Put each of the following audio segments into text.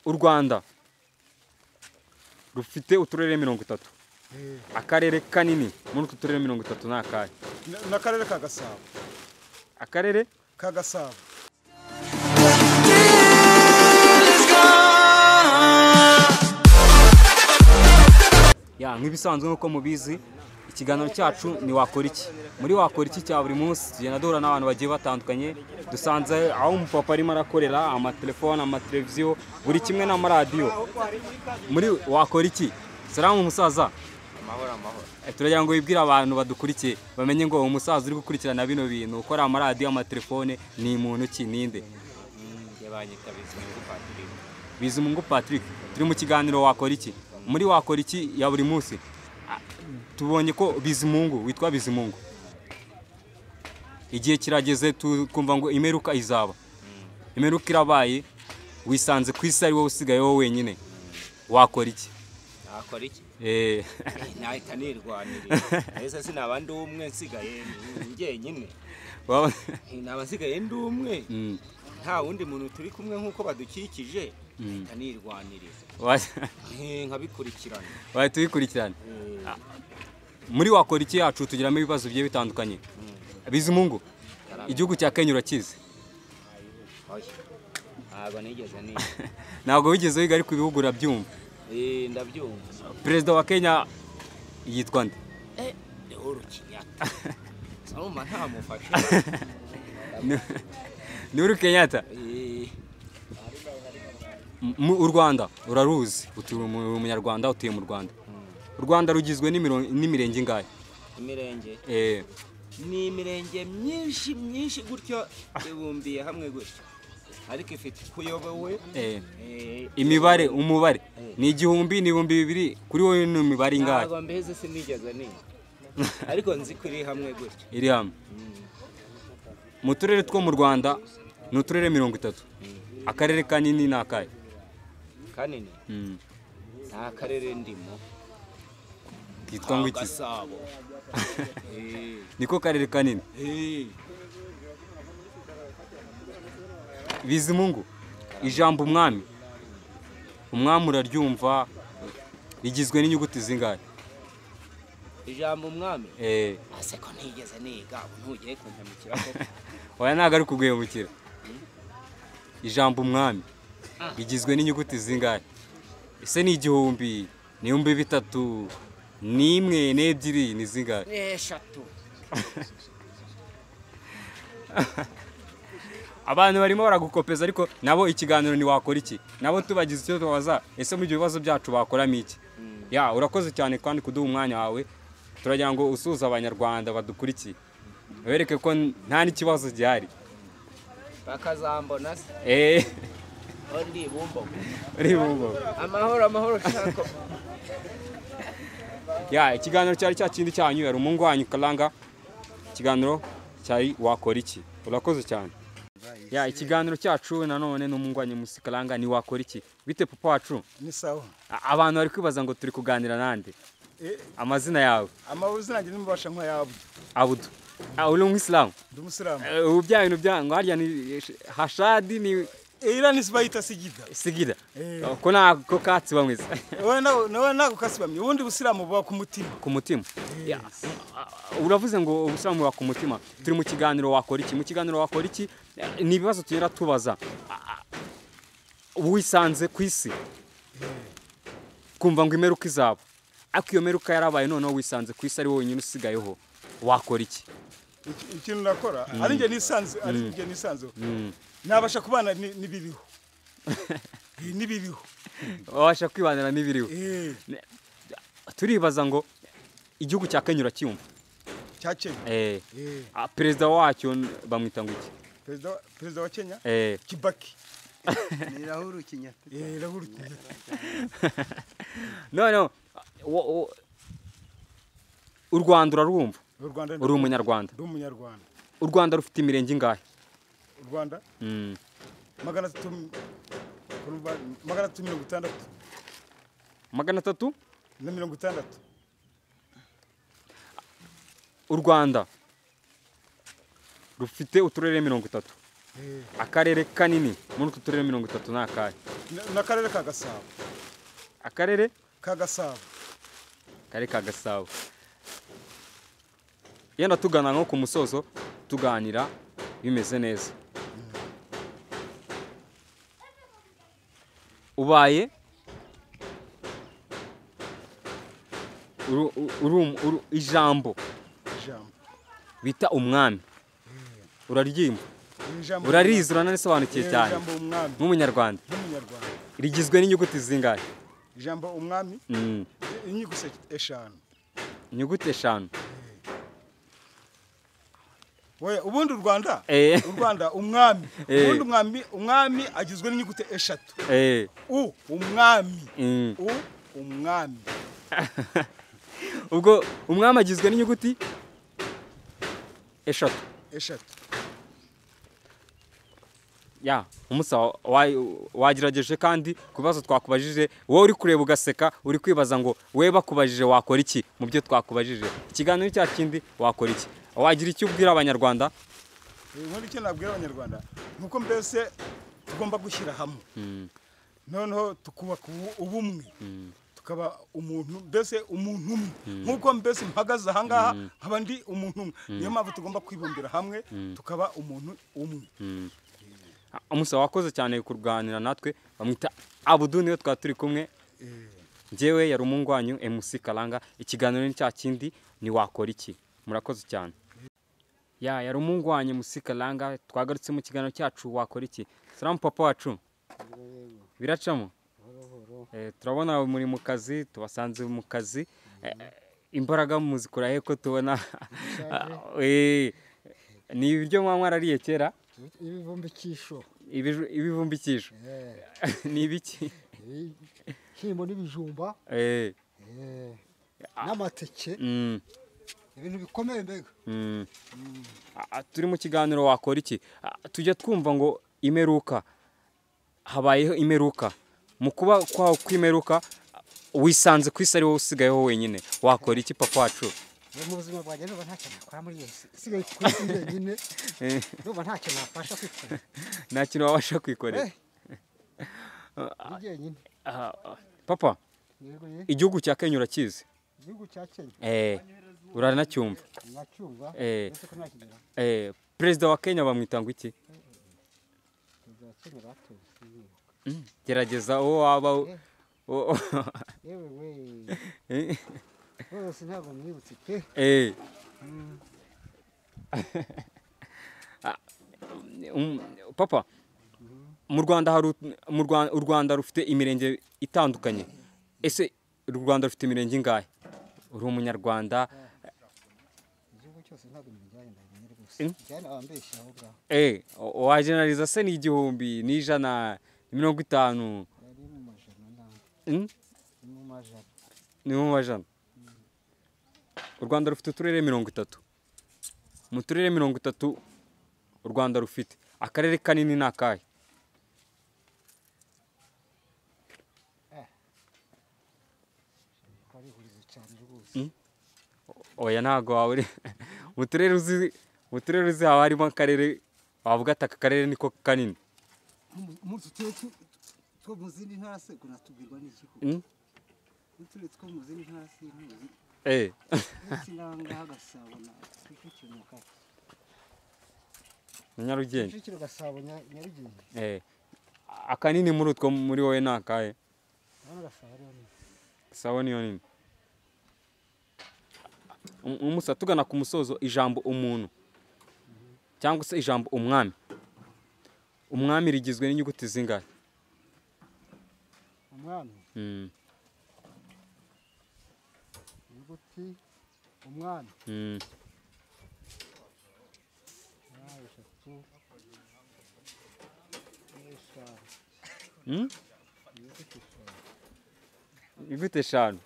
u rwanda rufite uturere mirongo itatu akarere kanini muri utwo turere mirongo itatu ni akahe n'akarere ka gasabo akarere ka gasabo ya nk'ibisanzwe nk'uko mubizi ikiganiro cyacu ni wakora iki muri wakora iki cya buri munsi tugenda duhura n'abantu bagiye batandukanye dusanze aho umupapa arimo arakorera amatelefone amateleviziyo buri kimwe n'amaradiyo muri wakora iki salamu umusaza amahoro amahoro Eh, turagira ngo wibwire abantu badukurikiye bamenye ngo uwo musaza uri gukurikirana bino bintu ukora amaradiyo amatelefone ni muntu ki ninde yabanyita bizimungu patrick bizimungu patrick turi mu kiganiro wakora iki muri wakora iki ya buri munsi ah, tubonye ko bizimungu witwa bizimungu igihe kirageze tukumva ngo imeruka izaba imeruka irabaye wisanze ku isi ari wowe usigaye wowe wenyine wakora iki nakora iki Eh, Eh, nahita nirwanirira ese sinaba ndi umwe nsigaye njyenyine waba- Eh, naba nsigaye ndi umwe Mm, nta wundi muntu turi kumwe nk'uko badukikije Mm. nahita nirwanirira wa- Eh, nkabikurikirana waye tubikurikirane Eh, muri wakora iki yacu tugiramo ibibazo bigiye bitandukanye bizimungu igihugu cya kenya urakizi oya. ntabwo nigeze niga ntabwo wigeze wiga ariko ibihugu urabyumva Eh, ndabyumva perezida wa kenya yitwa nde lehoro kinyatta sarumva ntamufashe ni uri kenyatta Eh, mu u rwanda uraruzi utuye mu- umunyarwanda utuye mu rwanda mm, u rwanda rugizwe n'imiro- n'imirenge ingahe imirenge Eh, ni imirenge myinshi myinshi gutyo ibumbiye hamwe gutyo ariko ifite kuyobowe eh, imibare umubare ni igihumbi ni ibihumbi bibiri kuri wowe ni imibare ingahe ntabwo mbese sinigeze niga ariko nzi ko iri hamwe gutyo iri hamwe mu turere two mu rwanda ni uturere mirongo itatu akarere kanini ni akahe kanini Mm, nta karere ndimo kitwa ngo ka iki gasabo Eh, niko karere kanini eh, bizimungu ijambo umwami umwami uraryumva rigizwe n'inyuguti zingahe ijambo umwami Eh, ase ko ntigeze niga ubu ntugiye kumpemukira koko oya ntabwo ari kuguhemukira ijambo umwami rigizwe n'inyuguti zingahe ese ni igihumbi ni ibihumbi bitatu ni imwe n'ebyiri ni zingahe ni eshatu abantu barimo baragukopeza ariko nabo ikiganiro ntiwakora iki nabo tubagize icyo tubaza ese muri ibyo bibazo byacu bakoramo iki ya urakoze cyane kandi kuduha umwanya wawe turagira ngo usuhuze abanyarwanda badukurikiye bereke ko nta n'ikibazo gihari bakazambona se Eh, aho ndi bumbogo uri bumva. amahoro amahoro shako ya ikiganiro cyari cya kindi cyanyu yari umungu wanyu karanga ikiganiro cyari wakora iki urakoze cyane ya ikiganiro cyacu nanone n'umungu wanyu musi karanga ni wakora iki bite papa wacu ni sawa A- abantu bari kwibaza ngo turi kuganira nande Eh, amazina yawe amabuzi nanjye nimubasha nk'ayabo abudu Ah, uri umwisilamu ndi umusilamu Eh, ubu bya bintu bya ngo harya ni hashadi ni iriya ni sibayita sigida sigira Eh. ko nako katsi bamwiza wowe nawe- nawe ntabwo ukasibamye ubundi busilamu buba ku mutima ku mutima Ya, ah, uravuze ngo ubusanzwe wa ku mutima turi mu kiganiro wakora iki mu kiganiro wakora iki eh, ni ibibazo tugenda tubaza Ah, ah, wisanze ku isi kumva ngo imeruka izaba ariko iyo meruka yarabaye noneho wisanze ku isi ari wowe wenyine usigayeho wakora iki Iki- ikintu nakora ari njye nisanzu ari njye nisanzu Mm. nabasha kubana ni- n'ibiriho Eh, n'ibiriho wabasha kwibanira n'ibiriho Eh, Ne- turibaza ngo igihugu cya kenya uracyumva cya kenya Eh, Eh, ah, perezida wacyo n- bamwita ngo iki perezida wa- perezida wa kenya Eh, kibaki ni rahuru kinyatta Eh, Rahul Kenyatta. noneho wo- wo- u rwanda urarwumva u rwanda uri umunyarwanda ndi umunyarwanda u rwanda rufite imirenge ingahe u rwanda Mm, magana atatu urumva, magana atatu mirongo itandatu magana atatu na mirongo itandatu u rwanda rufite uturere mirongo itatu akarere kanini muri utwo turere mirongo itatu ni akahe na- n'akarere ka gasabo akarere ka gasabo kari ka gasabo yenda tugana nko ku musozo tuganira bimeze neza ubaye uru- uru- uru- ijambo ijambo bita umwami uraryimba Iri jambo- urarizi uranabisobanukiye Iri cyane jambo umwami nk'umunyarwanda n'umunyarwanda rigizwe n'inyuguti zingahe ijambo umwami Mm, inyugu eshanu inyuguti eshanu we ubundi u rwanda Eh. u rwanda umwami Eh. ubundi umwami umwami agizwe n'inyuguti eshatu Eh, u umwami mm. u umwami ubwo umwami agizwe n'inyuguti eshatu eshatu ya umusa wa- wagerageje kandi ku bibazo twakubajije wowe uri kureba ugaseka uri kwibaza ngo we bakubajije wakora iki mu byo twakubajije ikiganiro cya kindi wakora iki wagira icyo ubwira abanyarwanda inkuru icyo nabwira abanyarwanda ni uko mbese tugomba gushyira hamwe noneho tukubaka ubu- ubumwe tukaba umuntu mbese umuntu umwe nk'uko mbese mpagaze ahangaha nkaba ndi umuntu umwe niyo mpamvu tugomba kwibumbira hamwe tukaba umuntu umwe umusa wakoze cyane kurwanira natwe bamwita abudu niwe twaba turi kumwe njyewe yari umungwanyu emusi karanga ikiganiro ni cya kindi ni wakora iki murakoze cyane ya yari umungwanyu emusi karanga twagarutse mu kiganiro cyacu wakora iki salamu papa wacu biracamo Eh, turabona muri mu kazi tubasanze mu kazi Eh, imbaraga muzikura he ko tubona Eh, ni ibiryo mwanywa arariye kera ibivumbikisho Ibiju- ibivumbikisho eh, ni ibiki ibishyimbo n'ibijumba Eh, eh, n'amateke mm, ibintu bikomeye mbega mm. Ah, turi mu kiganiro wakora iki Ah, tujya twumva ngo imeruka habayeho imeruka mu kuba kwawe kw'imeruka wisanze ku isi ari wowe usigayeho wenyine wakora iki papa wacu Eh, mu buzima bwanjye numva nta kintu nakora muri iyi si isigaye ku isi njyenyine Eh, numva nta kintu nafasha kwikorera nta kintu wabasha kwikorera Eh, ndi jyenyine Ah, ah, papa yego ye igihugu cya kenya urakizi igihugu cya kenya Eh, uranacyumva nacyumva Eh. ndetse ko nakigera Eh, perezida wa kenya bamwita ngo iki perezida wa kenya batoze gerageza uwo waba Eh. uwo- yewe we Eh, rwose ntabwo mwibutse pe eh. Ah, um, papa mu rwanda hari ut- mu Rwa- u rwanda rufite imirenge itandukanye ese u rwanda rufite imirenge ingahe uri umunyarwanda igihugu cyose ntabwo nibijyanye ndabimenya rwose Eh. njyana abambeshya aho ngaho eh, wajeneraliza se ni igihumbi n'ijana mirongo itanu ari mu majana ntabwo Mm? ni mu majana ni mu majana u rwanda rufite uturere mirongo itatu mu turere mirongo itatu u rwanda rufite akarere kanini ni akahe ko ari ihurizo cyane rwose oya ntabwo waba uri mu turere uzi mu turere uzi haba harimo akarere wavuga ati aka karere niko kanini umunsi utuye two mu zindi ntara se kunatubwirwa n'iki koko Mm? utuye two mu zindi ntara sintuzi eh uretse n'ahangaha gasabo na kicukiro na kaki ni nyarugenge kicukiro gasabo Nya- nyarugenge eh akanini muri utwo muri wowe ni akahe urabona gasabo ariho ni sawa niyo nini Um- umusa tugana ku musozo ijambo umuntu cyangwa se ijambo umwami umwami rigizwe n'inyuguti zingahe umwami Mm, inyuguti umwami mm, umwami eshatu n'eshanu mm? inyuguti eshanu inyuguti eshanu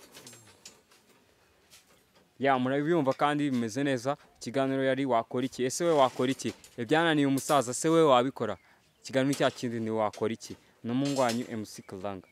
ya murabiyumva kandi bimeze neza ikiganiro yari wakora iki ese we wakora iki ibyananiye umusaza se we wabikora ikiganiro cya kindi ni wakora iki n'umungwanyu mc kazanga